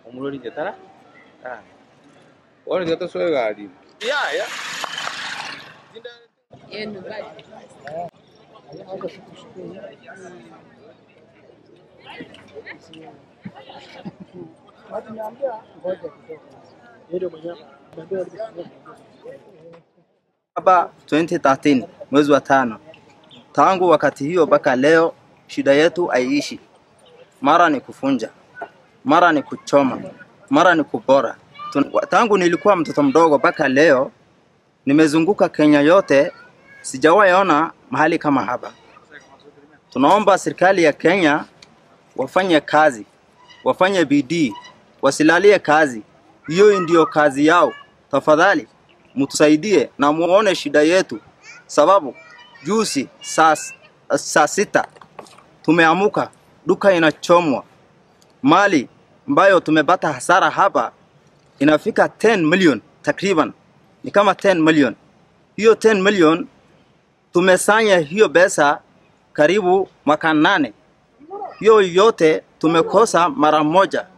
Umuloli jetara? Ah. Wani jata soya gari. Ya, ya. Saba 2013 mwezi wa tano. Tangu wakati hiyo mpaka leo shida yetu haiishi. Mara ni kufunja, mara ni kuchoma, mara ni kubora. Tun- Tangu nilikuwa mtoto mdogo mpaka leo nimezunguka Kenya yote, sijawahi ona mahali kama hapa. Tunaomba serikali ya Kenya wafanye kazi, wafanye bidii, wasilalie kazi. Hiyo ndio kazi yao. Tafadhali mtusaidie na muone shida yetu, sababu juzi saa, saa sita tumeamuka, duka inachomwa, mali ambayo tumepata hasara hapa inafika 10 million takriban, ni kama 10 million. Hiyo 10 million tumesanya hiyo pesa karibu mwaka nane, hiyo yote tumekosa mara moja